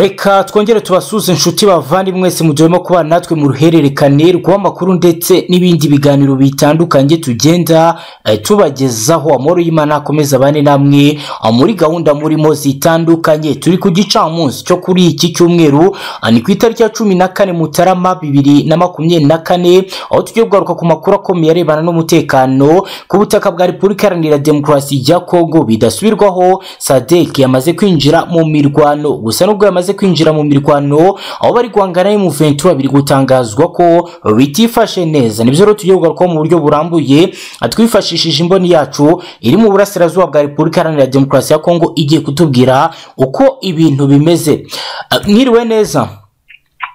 reka twongere tubasuze inshuti bavandimwe mwese mu gihe urimo kubana natwe mu ruhererekane rw'amakuru ndetse n'ibindi biganiro bitandukanye tugenda eh, tubagezaho amahoro y'imana akomeza abane namwe ah, muri gahunda murimo zitandukanye turi ku gicamunsi cyo kuri iki cyumweru ah, ni ku itariki ya cumi na kane mutarama bibiri na makumyabiri na kane aho tugiye kugaruka ku makuru akomeye arebana n'umutekano ku butaka bwa repubulika iharanira demokarasi ya kongo bidasubirwaho sadek yamaze kwinjira mu mirwano gusa nubwo yamaze kwinjira mu mirwano aho bari guhangana n'umuventura biri gutangazwa ko bitifashe neza nibyo rero tugiye kugarukaho mu buryo burambuye twifashishije imboni yacu iri mu burasirazuba bwa repubulika iharanira demokarasi ya kongo igiye kutubwira uko ibintu bimeze Ah, mwiriwe neza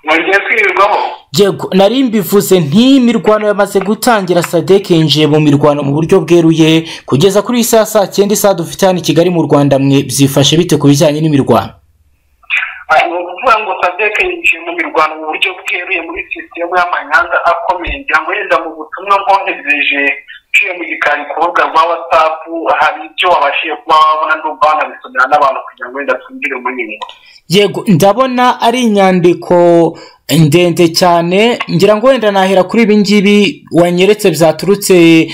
mugiye kwirirwaho yego nari mbivuze nti mirwano yamaze gutangira sadek yinjiye mu mirwano mu buryo bweruye kugeza kuri iyi saa saa cyenda isaha dufite hano i kigali mu rwanda mwe byifashe bite ku bijyanye n'imirwano Ah, ni ukuvuga ngo sadek yinjiye mu mirwano mu buryo bweruye muri sisitemu y'amanyanga akomeye ngira ngo yenda mu butumwa bwoherereje nciye mu gikari ku rubuga rwa watsapu hari ibyo wabashije kuba wabona n'ubwo banabisomera n'abantu kugira ngo wenda twinjire mu nyungu yego ndabona ari inyandiko ndende cyane ngira ngo wenda nahera kuri ibi ngibi wanyeretse byaturutse eh,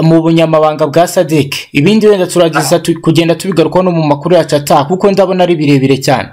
mu bunyamabanga bwa sadek ibindi wenda turageza tu- kugenda tubigarukaho no mu makuru yacu ataha kuko ndabona ari birebire cyane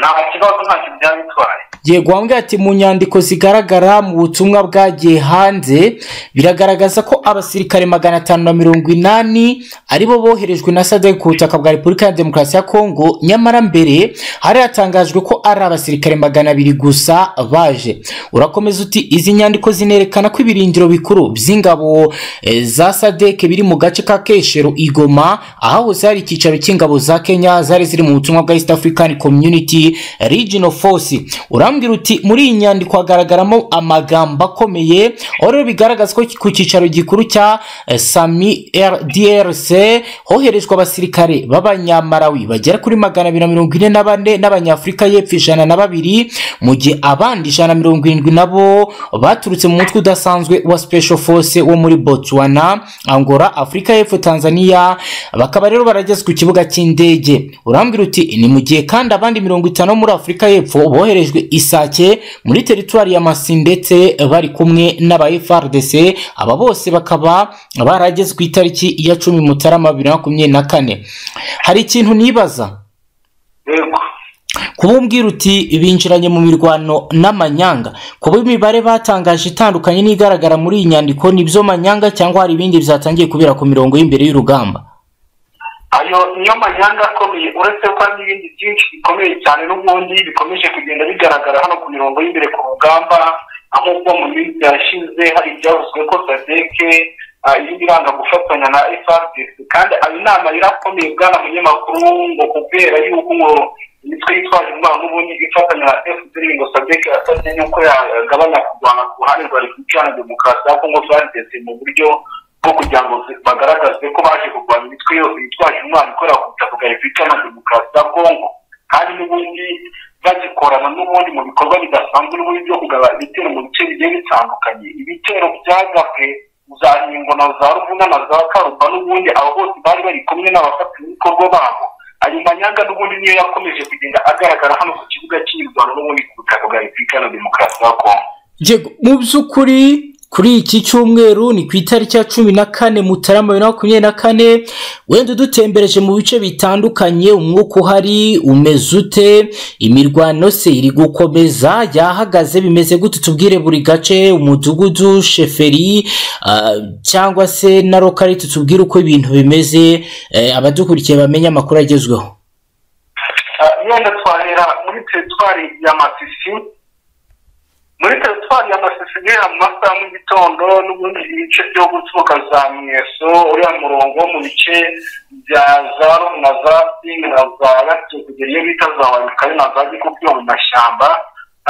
nta kibazo ntacyo byaba bitwaye yego wambwira ati mu nyandiko zigaragara mu butumwa bwagiye hanze biragaragaza ko abasirikare magana atanu na mirongo inani aribo boherejwe na sadek ku butaka bwa repubulika ya demokarasi ya kongo nyamara mbere hari hatangajwe ko ari abasirikare magana abiri gusa baje urakomeza uti izi nyandiko zinerekana ko ibirindiro bikuru by'ingabo eh, za sadek biri mu gace ka keshero igoma ahahoze hari icyicaro cy'ingabo za kenya zari ziri mu butumwa bwa east african community regional force urambwira uti muri iyi nyandiko hagaragaramo amagambo akomeye aho rero bigaragaza ko ku cyicaro gikuru cya eh, sami R- drc hoherejwe abasirikare b'abanyamarawi bagera kuri magana abiri na mirongo ine na bane n'abanyafurika y'epfo ijana na babiri mu gihe abandi ijana na mirongo irindwi nabo baturutse mu mutwe udasanzwe wa special force wo muri botswana angola afurika y'epfo tanzania bakaba rero barageze ku kibuga cy'indege urambwira uti ni mu gihe kandi abandi mirongo itanu bo muri afurika y'epfo boherejwe isake muri teritwari ya masi ndetse bari kumwe n'aba frdc aba bose bakaba barageze ku itariki ya cumi mutarama bibiri na makumyabiri na kane hari ikintu nibaza yego kububwira uti binjiranye mu mirwano n'amanyanga kuba imibare batangaje itandukanye n'igaragara muri iyi nyandiko nibyo manyanga cyangwa hari ibindi byatangiye kubera ku mirongo y'imbere y'urugamba ayo niyo manyanga akomeye uretse ko hari n'ibindi byinshi bikomeye cyane n'ubundi bikomeje kugenda bigaragara hano ku mirongo y'imbere ku rugamba aho ubwo mu minsi yashize hari ibyavuzwe ko sadeke irimo iranga gufatanya na frdc kandi ayo nama yari akomeye bwana munyamakuru ngo kubera yuko ngo imitwe yitwaje intwaro n'ubundi ifatanya na fdr ngo sadeke yasabye yuko yagabanya kurwana ku ruhande rwa repubulika na demokarasi ya kongo frdc mu buryo bwo kugira ngo zi- bagaragaze ko baje kurwanya imitwe yose yitwaje intwaro ikorera ku butaka bwa repubulika na demokarasi ya kongo kandi n'ubundi bagikorana n'ubundi mu bikorwa bidasanzwe n'ubundi byo kugaba ibitero mu bice bigiye bitandukanye ibitero byagabwe za nyingono za ruvuna na za karumba n'ubundi abo bose bari bari kumwe n'abafatanyabikorwa babo ayo manyanga n'ubundi niyo yakomeje kugenda agaragara hano ku kibuga cy'imirwano n'ubundi ku butaka bwa repubulika na demokarasi ya kongo Yego, mu by'ukuri kuri iki cyumweru ni ku itariki ya cumi na kane mutarama bibiri na makumyabiri na kane wenda udutembereje mu bice bitandukanye umwuka uhari umeze ute imirwano se iri gukomeza yahagaze bimeze gute tubwire buri gace umudugudu sheferi ah, cyangwa se na rokari tutubwire uko ibintu bimeze eh, abadukurikiye bamenye amakuru agezweho Ah, yenda twahera muri teritwari ya masisi muri teritwari ya masisi guhera mu masaha ya mu gitondo n'ubundi ibice byo guturuka za mweso uriya murongo wo mu bice bya za rom na za singi na za gatatu kugera iyo bita za warikari na za gikuku yo mu mashyamba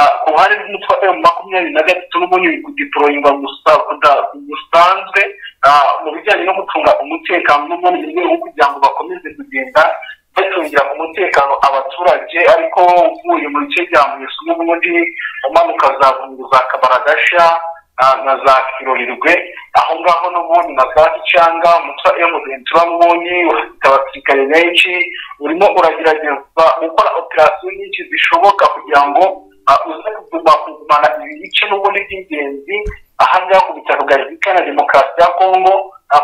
Ah, ku ruhande rw'umutwe wa emu makumyabiri na gatatu n'ubundi biri kudiporoyingwa gusa kuda- gusanzwe Ah, mu bijyanye no gucunga umutekano n'ubundi mu rwego rwo kugira ngo bakomeze kugenda bacungira umutekano abaturage ariko uvuye mu bice bya mweso n'ubundi umanuka za bungu za kabaragasha na za kirorirwe aho ngaho n'ubundi na za gicanga umutwa emutiyeni turabubonye ufite abasirikare benshi urimo uragerageza gukora operasiyo nyinshi zishoboka kugira ngo uze kuguma kugumana ibice n'ubundi by'ingenzi aha ngaha ku bitaro bwa repubulika na demokarasi ya kongo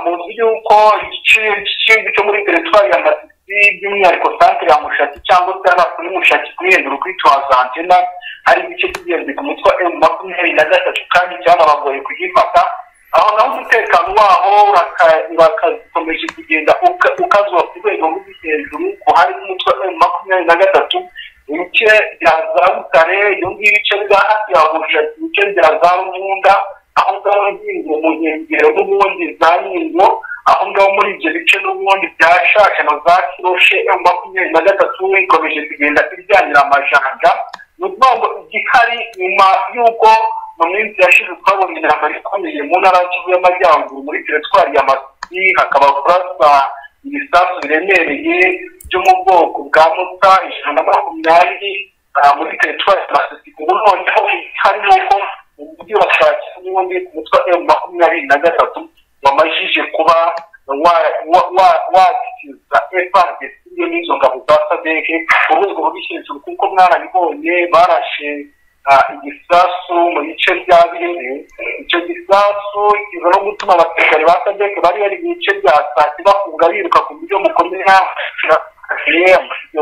muzi yuko igice cyo muri teritwari ya matisi by'umwihariko santere ya mushaki cyangwa se hano kuri mushaki kuri hejuru kuri tuwazantena hari igice cy'ingenzi ku mutwe wa emu makumyabiri na gatatu kandi byanabagoye kugifata aho naho umutekano waho urakakomeje kugenda ukazwa ku rwego ruri hejuru ko hari n'umutwe wa emu makumyabiri na gatatu ibice bya za butare ibyo ngibyo ibice bya hafi ya bushaki ibice bya za rubunda aho ngaho ngingo mu nkengero n'ubundi za nyingo aho ngaho muri ibyo bice n'ubundi bya shasha na za kiroshe emu makumyabiri na gatatu ikomeje kugenda iryanira amajanja ni ukuvuga igihari nyuma y'uko mu minsi yashize twabonye intambara ikomeye mu ntara y'ikivu y'amajyaruguru muri teritwari ya masi hakaba kurasa ibisasu biremereye byo mu bwoko bwa muta ijana na makumyabiri muri teritwari ya masi ubu noneho igihari ni uko mu mujyi wa kaki n'ubundi ku mutwe wa emu makumyabiri na gatatu wamajije kuba wakiza efandesi iyo n'izo ngabo za sadeke urwego rubishinzwe kuko mwarabibonye barashe igisasu mu bice bya birere icyo gisasu kiza no gutuma abasirikari ba sadeke bari bari mu bice bya sake bafunga biruka ku buryo mukomera amashyirahamwe ni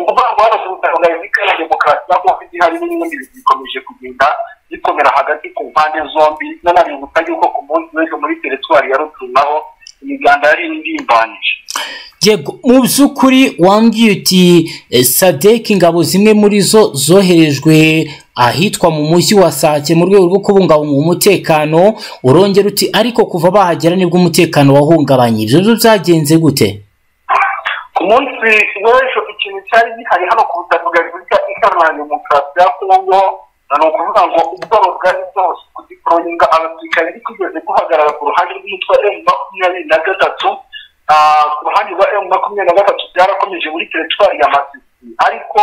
ukuvuga ngo hano ku butaka bwa repubulika na demokarasi na covid hari n'ibindi bintu bikomeje kugenda bikomera hagati ku mpande zombi nanabibutsa yuko ku munsi w'ejo muri teritwari ya rutunaho imiganda yari indimbanyije yego mu by'ukuri wambwiye uti sadeki ingabo zimwe muri zo zoherejwe ahitwa mu mujyi wa sake mu rwego rwo kubungabunga umutekano urongera uti ariko kuva bahagera nibwo umutekano wahungabanye ibyo byo byagenze gute ku munsi w'ejo ikintu cyari gihari hano ku butaka bwa repubulika iharanira demokarasi ya kongo ni ukuvuga ngo ubwoba bwari bwose kugikoringa abasirikare bigeze guhagarara ku ruhande rw'umutwe wa emu makumyabiri na gatatu ku ruhande rwa emu makumyabiri na gatatu byarakomeje muri teritwari ya masisi ariko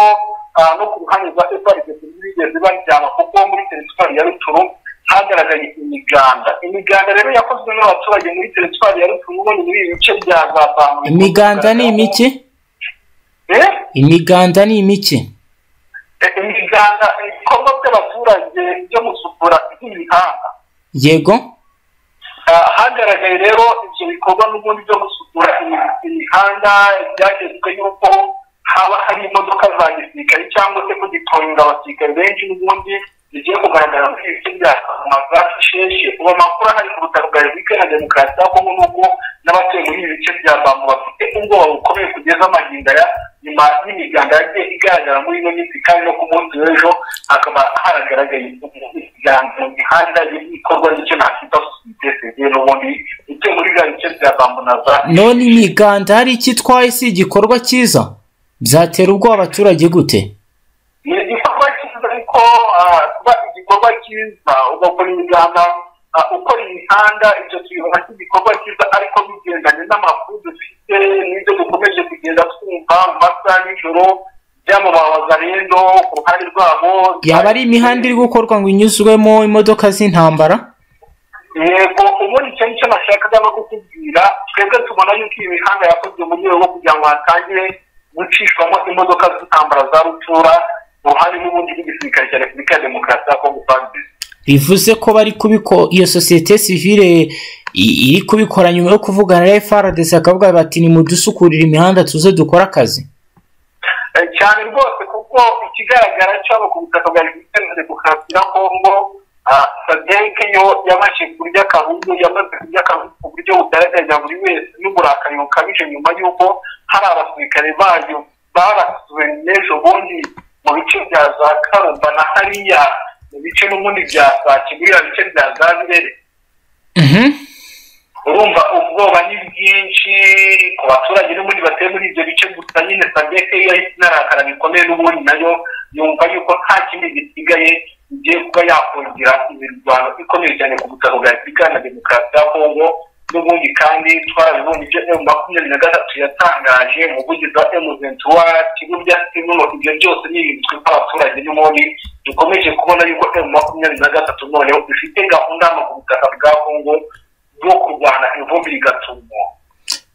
no ku ruhande rwa efarigesi bigeze bajyana kuko muri teritwari ya ruturu hagaragaye imiganda imiganda rero yakozwe n'abaturage muri teritwari ya ruturu ubonye muri ibi bice bya za bamwe imiganda ni imike imiganda ni imike imiganda ibikorwa by'abaturage byo gusukura imihanda yego hagaragaye rero ibyo bikorwa n'ubundi byo gusukura imihanda byagezwe yuko haba hari imodoka za gisirikare cyangwa se kugitonda abasirikare benshi n'ubundi bigiye kugaragara muri ibi bice bya za sheshe ubu amakuru ahari ku butaka bwa repubulika na demokarasi ya kongo n'ubwo n'abatuye muri ibi bice bya bambu bafite ubwoba bukomeye kugeza amahinda ya nyuma y'imiganda yagiye igaragara muri ino minsi kandi no ku munsi w'ejo hakaba haragaragaye imiganda mu mihanda y'ibikorwa n'icyo nakwita sosiyete sivire n'ubundi icyo muri bya bice bya bambu na za none imiganda hari icyo itwaye si igikorwa cyiza byatera ubwoba abaturage gute ni igikorwa cyiza ariko kuba igikorwa cyiza ugakora imiganda ukora imihanda ibyo tubibona nk'igikorwa cyiza ariko bigendanye n'amakuru dufite n'ibyo dukomeje kugenda twumva mu masaha y'ijoro byamamaza rero ku ruhande rwabo yaba ari imihanda iri gukorwa ngo inyuzwemo imodoka z'intambara yego ubundi icyo nicyo nashakaga no kukubwira twebwe tubona yuko iyi mihanda yakozwe mu rwego rwo kugira ngo hatangire gucishwamo imodoka z'intambara za rutura uruhare n'ubundi rw'igisirikare cya repubulika ya demokarasi ya kongo fabisi bivuze ko bari kubiko iyo sosiyete sivire iri kubikora nyuma yo kuvugana na frdc bakavuga bati nimudusukurire imihanda tuze dukore akazi cyane rwose kuko ikigaragara cyabo ku butaka bwa repubulika ya demokarasi ya kongo sadeke yo yabashe kurya akaruhu yamaze kurya akaruhu ku buryo bugaragaza buri wese n'uburakari bukabije nyuma y'uko hari abasirikare bayo barasuwe n'ejo bundi mu bice bya za karumba na hariya mu bice n'ubundi bya sake biriya bice bya za birere urumva ubwoba ni bwinshi ku baturage n'ubundi batuye muri ibyo bice gusa nyine sadeke iyo yahise inarakara bikomeye n'ubundi nayo yumva yuko nta kindi gisigaye igiye kuba yakongera imirwano ikomeye cyane ku butaka bwa repubulika na demokarasi ya kongo n'ubundi kandi twarabibonye ibyo emu makumyabiri na gatatu yatangaje mu buvugizi bwa emu venti wani ikigo bya simuno ibyo byose ni ibintu twe nk'abaturage n'ubundi dukomeje kubona yuko emu makumyabiri na gatatu noneho ifite gahunda ku butaka bwa kongo bwo kurwanya ivumbi rigatumwa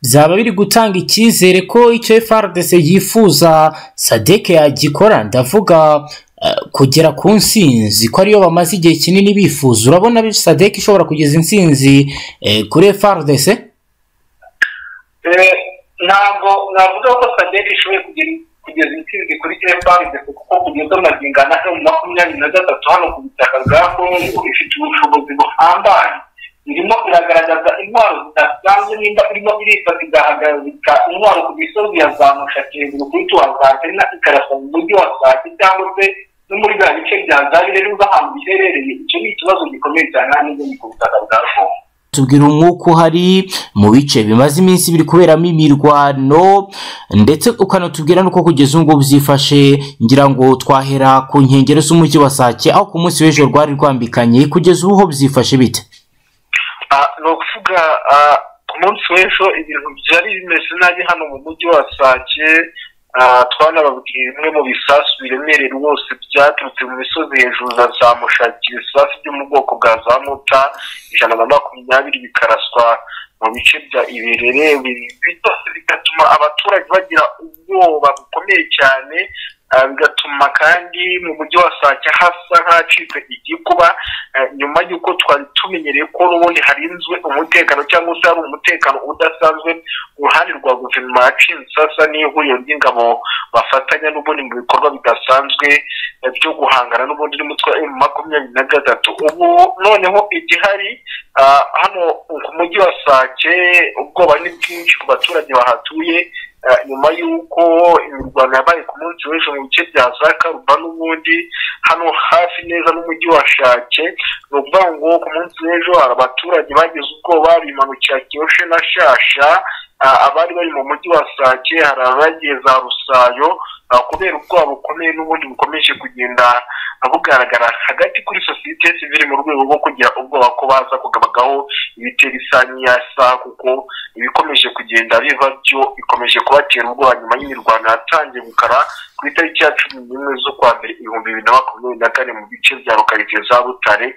byaba biri gutanga icyizere ko icyo FRDC yifuza sadeke yagikora ndavuga eh, kugera ku nsinzi ko ariyo bamaze igihe kinini bifuza urabona sadeke ishobora kugeza insinzi eh, kuri FRDC Eh, ntabwo navuga ko sadek ishoboye kugira- kugeza intsinzi kuri efuperi kuko kugeza amagingo ane mu makumyabiri na gatatu hano ku butaka bwa kongo ifite ubushobozi buhambaye irimo iragaragaza intwaro zidasanzwe nimba irimo irifata igahagarika intwaro ku misozi ya zamushake hejuru kuri tuwazantina ikarasa mu mujyi wa sake cyangwa se no muri bya bice bya zabire n'ubwo ahantu biherereye icyo ni ikibazo gikomeye cyane hano ni ku butaka bwa kongo tubwira umwuka uhari mu bice bimaze iminsi biri kuberamo imirwano ndetse ukanatubwira n'uko kugeza ubu ngubu byifashe ngira ngo twahera ku nkengero z'umujyi wa sake aho ku munsi w'ejo rwari rwambikanye kugeza ubu ho byifashe bite Ah, ni ukuvuga ah, ku munsi w'ejo ibintu byari bimeze nabi hano mu mujyi wa sake ah, twanababwiye bimwe mu bisasu biremereye rwose byaturutse mu misozi hejuru za za mushaki ibisasu byo mu bwoko bwa za muta ijana na makumyabiri bikaraswa mu bice bya iberere ibi byose bigatuma abaturage bagira ubwoba bukomeye cyane ah, bigatuma kandi mu mujyi wa sake hasa nk'ahacitse igikuba Eh, nyuma y'uko twari tumenyereye ko n'ubundi harinzwe umutekano cyangwa se hari umutekano udasanzwe uruhande rwa guverinoma yacinze sasa n'ihuriro ry'ingabo bafatanya n'ubundi mu bikorwa bidasanzwe eh, byo guhangana n'ubundi n'umutwe wa emu makumyabiri na gatatu ubu noneho igihari ah, hano ku mujyi wa sake ubwoba ni bwinshi ku baturage bahatuye Ah, nyuma y'uko imirwano yabaye ku munsi w'ejo mu bice bya za karuba n'ubundi hano hafi neza n'umujyi wa shake ni ukuvuga ngo ku munsi w'ejo hari abaturage bagize ubwoba bimanukira kiyoshe na shasha Ah, abari bari mu mujyi wa sake hari abagiye za rusayo ah, kubera ubwoba bukomeye n'ubundi bukomeje kugenda bugaragara hagati kuri sosiyete sivile mu rwego rwo kugira ubwoba ko baza kugabagaho ibitera isa n'iyasa kuko ibikomeje kugenda biva byo bikomeje kubatera ubwoba nyuma y'imirwano yatangiye gukara ku itariki ya cumi n'imwe z'ukwa mbere ibihumbi bibiri na makumyabiri na kane mu bice bya rukaritsiye za butare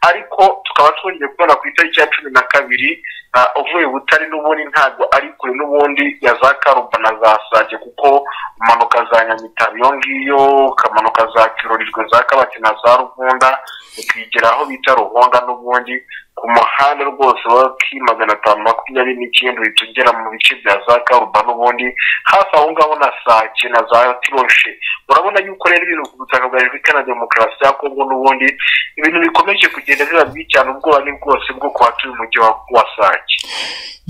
ariko tukaba twongeye kubona ku itariki ya cumi na kabiri ah, uvuye butare n'ubundi ntabwo ari kure n'ubundi ya za karumba na za sake kuko umanuka za nyamitari iyo ngiyo ukamanuka za kirorijwe za kabati na za rugunda ukigera aho bita ruhonda n'ubundi ku muhanda rwose wa ki magana atanu makumyabiri n'icyenda uhita ugera mu bice bya za karuba n'ubundi hafi aho ngaho na sake na za tiroshe urabona yuko rero ibintu ku butaka bwa repubulika na demokarasi ya kongo n'ubundi ibintu bikomeje kugenda biba bibi cyane ubwoba ni bwose bwo kuhatuye umujyi wa- wa sake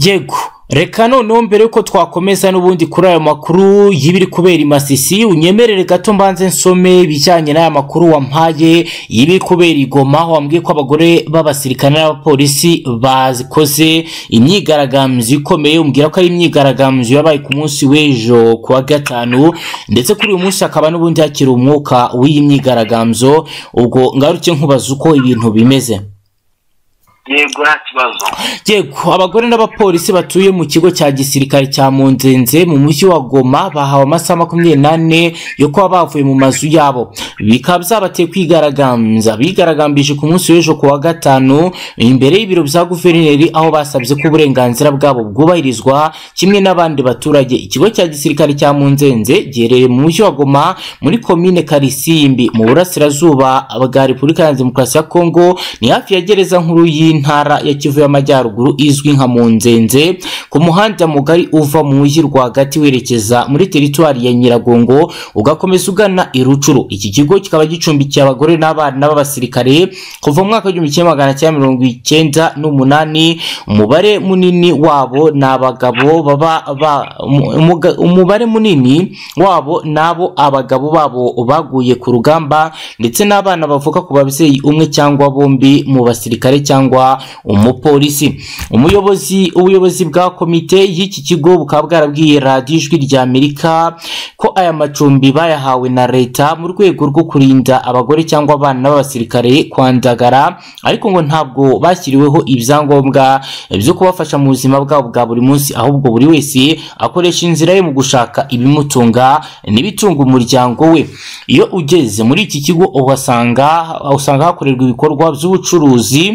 yego reka noneho mbere yuko twakomeza n'ubundi kuri aya makuru y'ibiri kubera i masisi unyemerere gato mbanze nsome ibijyanye n'aya makuru wampaye y'ibiri kubera i goma aho wambwiye ko abagore b'abasirikare n'abapolisi bakoze imyigaragambyo ikomeye umbwira ko ari imyigaragambyo yabaye ku munsi w'ejo ku wa gatanu ndetse kuri uyu munsi hakaba n'ubundi hakiri umwuka w'iyi myigaragambyo ubwo ngaruke nkubaza uko ibintu bimeze yego nta kibazo yego abagore n'abapolisi batuye mu kigo cya gisirikare cya munzenze mu mujyi wa goma bahawe amasaha makumyabiri n'ane yo kuba bavuye mu mazu yabo bikaba byabateye kwigaragambya bigaragambije ku munsi w'ejo ku wa gatanu imbere y'ibiro bya guverineri aho basabye ko uburenganzira bwabo bwubahirizwa kimwe n'abandi baturage ikigo cya gisirikare cya munzenze giherereye mu mujyi wa goma muri komine karisimbi mu burasirazuba bwa repubulika ya demokarasi ya kongo ni hafi ya gereza nkuru y'intara ya kivu y'amajyaruguru izwi nka munzenze ku muhanda mugari uva mu mujyi rwagati werekeza muri teritwari ya nyiragongo ugakomeza ugana i rucuru iki kigo kikaba gicumbikiye abagore n'abana b'abasirikare kuva mu mwaka w'igihumbi kimwe magana cyenda mirongo icyenda n'umunani umubare munini wabo ni abagabo baba ba- umu- umuga- umubare munini wabo n'abo abagabo babo baguye ku rugamba ndetse n'abana bavuka ku babyeyi umwe cyangwa bombi mu basirikare cyangwa umupolisi umuyobozi ubuyobozi bwa komite komite y'iki kigo bukaba bwarabwiye radiyo ijwi rya amerika ko aya macumbi bayahawe na leta mu rwego rwo kurinda abagore cyangwa abana b'abasirikare kwandagara ariko ngo ntabwo bashyiriweho ibyangombwa byo kubafasha mu buzima bwabo bwa buri munsi ahubwo buri wese akoresha inzira ye mu gushaka ibimutunga n'ibitunga umuryango we iyo ugeze muri iki kigo uhasanga usanga hakorerwa ibikorwa by'ubucuruzi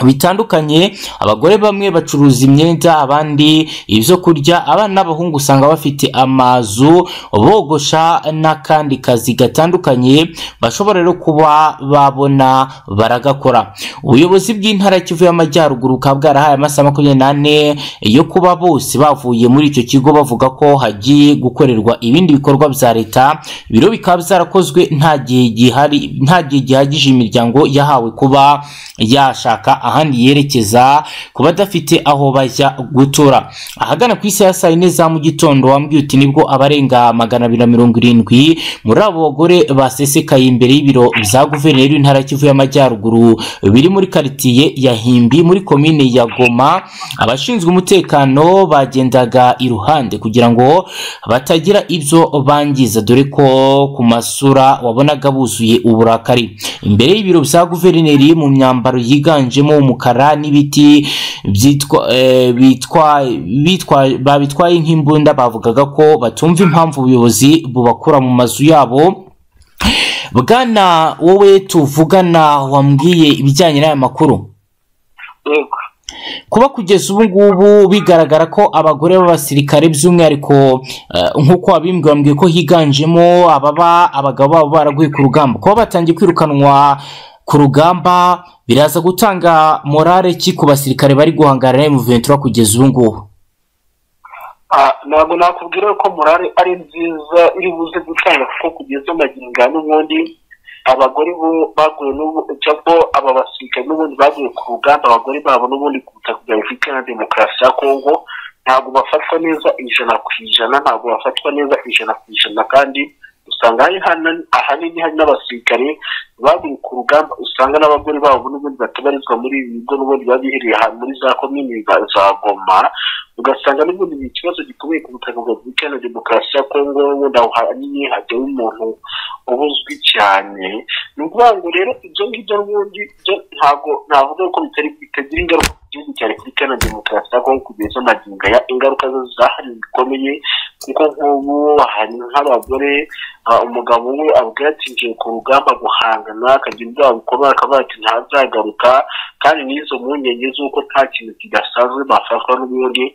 bitandukanye abagore bamwe bacuruza imyenda abandi ibyo kurya abana n'abahungu usanga bafite amazu bogosha n'akandi kazi gatandukanye bashobora rero kuba babona baragakora ubuyobozi bw'intara kivu y'amajyaruguru bukaba bwarahaye amasaha makumyabiri n'ane yo kuba bose bavuye muri icyo kigo bavuga ko hagiye gukorerwa ibindi bikorwa bya leta biro bikaba byarakozwe nta gihe gihari nta gihe gihagije imiryango yahawe kuba yashaka ahandi yerekeza ku badafite aho bajya gutura ahagana ku isaha ya saa yine za mu gitondo wambwiye uti nibwo abarenga magana abiri na mirongo irindwi muri abo bagore basesekaye imbere y'ibiro bya guverineri w'intara ya kivu y'amajyaruguru biri muri karitiye ya himbi muri komine ya goma abashinzwe umutekano bagendaga iruhande kugira ngo batagira ibyo bangiza dore ko ku masura wabonaga buzuye uburakari imbere y'ibiro bya guverineri mu myambaro yiganje higanjemo umukara n'ibiti byitwa bitwa bitwa babitwaye nk'imbunda bavugaga ko batumva impamvu ubuyobozi bubakura mu mazu yabo bwana wowe tuvugana wambwiye ibijyanye n'aya makuru yego kuba kugeza ubu ngubu bigaragara ko abagore b'abasirikare by'umwihariko eh, nk'uko wabimbwiye wambwiye ko higanjemo ababa abagabo babo baraguye ku rugamba kuba batangiye kwirukanwa ku rugamba biraza gutanga morale ki ku basirikare bari guhangana na emuventura kugeza ubu ngubu ntabwo nakubwira ko morale ari nziza iri buze gutanga kuko kugeza amagingo aya n'ubundi abagore bo baguye n'ubu- cyangwa aba basirikare n'ubundi baguye ku rugamba abagore babo n'ubundi kuruta kugira ngo bite na demokarasi ya kongo ntabwo bafatwa neza ijana ku ijana ntabwo bafatwa neza ijana ku ijana kandi usanga hari hana- ahanini hari n'abasirikare baguye ku rugamba usanga n'abagore babo n'ubundi batabarizwa muri ibi bigo n'ubundi biba bihereye ahantu muri za komini za- za goma ugasanga n'ubundi ni ikibazo gikomeye ku butaka bwa repubulika iharanira demokarasi ya kongo n'ubundi aho hanini hajyaho umuntu ubuzwi cyane ni ukuvuga ngo rero ibyo ngibyo n'ubundi byo ntabwo navuga ko bitari bitagira ingaruka ku gihugu cya repubulika iharanira demokarasi ya kongo kugeza amagingo aya ingaruka zo zahari zikomeye kuko nk'ubu ahantu nk'abagore ah, umugabo we abwira ati ngiye ku rugamba guhangana akagira ibyaha bikomeye akavuga ati ntazagaruka kandi n'izo mpungenge z'uko nta kintu kidasanzwe bafatwa n'ubundi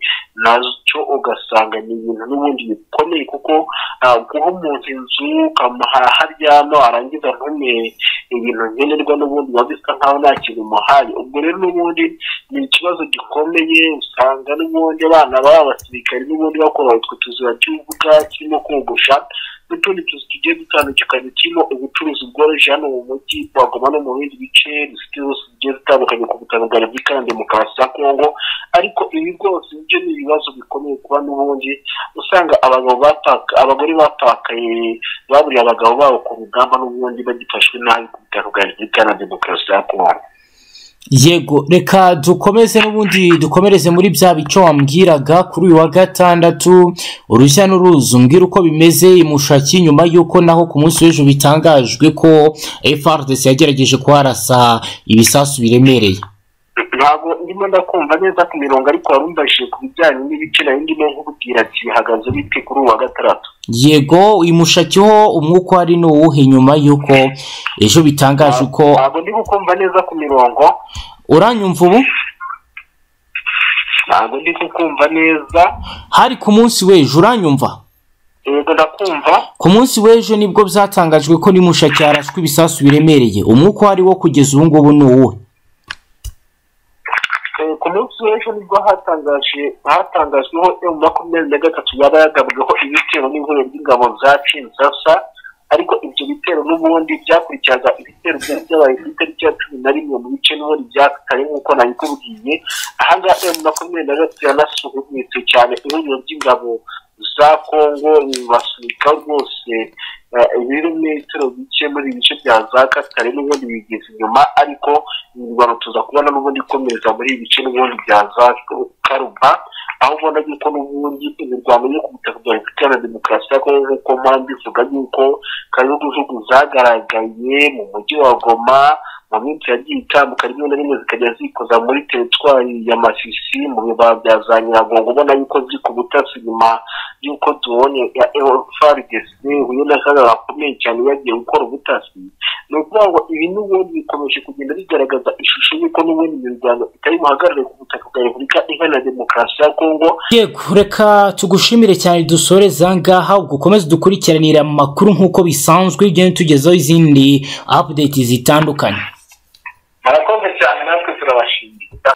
nacyo ugasanga ni ibintu n'ubundi bikomeye kuko ah, guha umuntu inzu ukamuha haryama arangiza ntume ibintu nkenerwa n'ubundi biba bisa nkaho nta kintu umuhaye ubwo rero n'ubundi ni ikibazo gikomeye usanga n'ubundi abana baba abasirikare n'ubundi bakora utwo tuzira cy'ubuga kirimo kogosha n'utundi tuzi tugiye dutandukanye turimo ubucuruzi bworoheje hano mu mujyi twagoma no mu bindi bice dufite zose zigiye zitandukanye ku butaka bwa repubulika iharanira demokarasi ya kongo ariko ibi rwose byo ni ibibazo bikomeye kuba n'ubundi usanga abagabo bataka abagore batakaye baburiye abagabo babo ku rugamba n'ubundi bagifashwe nabi ku butaka bwa repubulika iharanira demokarasi ya kongo yego reka dukomeze n'ubundi dukomereze muri bya bico wambwiraga kuri uyu wa gatandatu urujya n'uruza umbwira uko bimeze imushaki nyuma y'uko naho ku munsi w'ejo bitangajwe ko frdc yagerageje kuharasa ibisasu biremereye ntabwo ndimo ndakumva neza ku mirongo ariko warumvashije ku bijyanye n'ibice nayo ndimo nkubwira ati bihagaze bite kuri uwa gatandatu yego imushaki ho umwuka wari ni uwuhe nyuma y'uko ejo bitangaje uko ntabwo ndi kukumva neza ku mirongo uranyumva ubu ntabwo ndi kukumva neza hari ku munsi w'ejo uranyumva yego ndakumva ku munsi w'ejo nibwo byatangajwe ko nimushaki yarashwe ibisasu biremereye umwuka wari wo kugeza ubu ngubu ni uwuhe Eh, ku munsi w'ejo nibwo hatangaje hatangajweho emu makumyabiri na gatatu yaba yagabweho ibitero n'ihuriro ry'ingabo za kinshasa ariko ibyo bitero n'ubundi byakurikiraga ibitero byari byabaye ku itariki ya cumi na rimwe mu bice n'ubundi bya kare nk'uko nabikubwiye ahangaha emu makumyabiri na gatatu yanasuhumitse cyane ihuriro ry'ingabo za kongo basunika rwose eh, ibirometero bike muri ibi bice bya za katare n'ubundi bigeze inyuma ariko imirwano tuza kubona n'ubundi ikomeza muri ibi bice n'ubundi bya za karuba aho ahubwo yuko n'ubundi imirwano yo ku butaka bwa repubulika ya demokarasi ya kongo nk'uko mpamvu ivuga yuko kajugujugu zagaragaye mu mujyi wa goma mu minsi yagiye itandukanye rimwe na rimwe zikajya zikoza muri teritwari ya masisi mu bibaya bya za nyiragongo ubona yuko ziri ku butasi nyuma y'uko tubonye ya eofaridesi huye n'akagara gakomeye cyane yagiye gukora ubutasi ni ukuvuga ngo ibi n'ubundi bikomeje kugenda bigaragaza ishusho y'uko n'ubundi imirwano itari buhagarare ku butaka bwa repubulika iharanira demokarasi ya kongo yego reka tugushimire cyane dusoreza ngaha ubwo ukomeze dukurikiranira amakuru nk'uko bisanzwe ugenda tugezaho izindi apudeti zitandukanye murakoze cyane natwe turabashima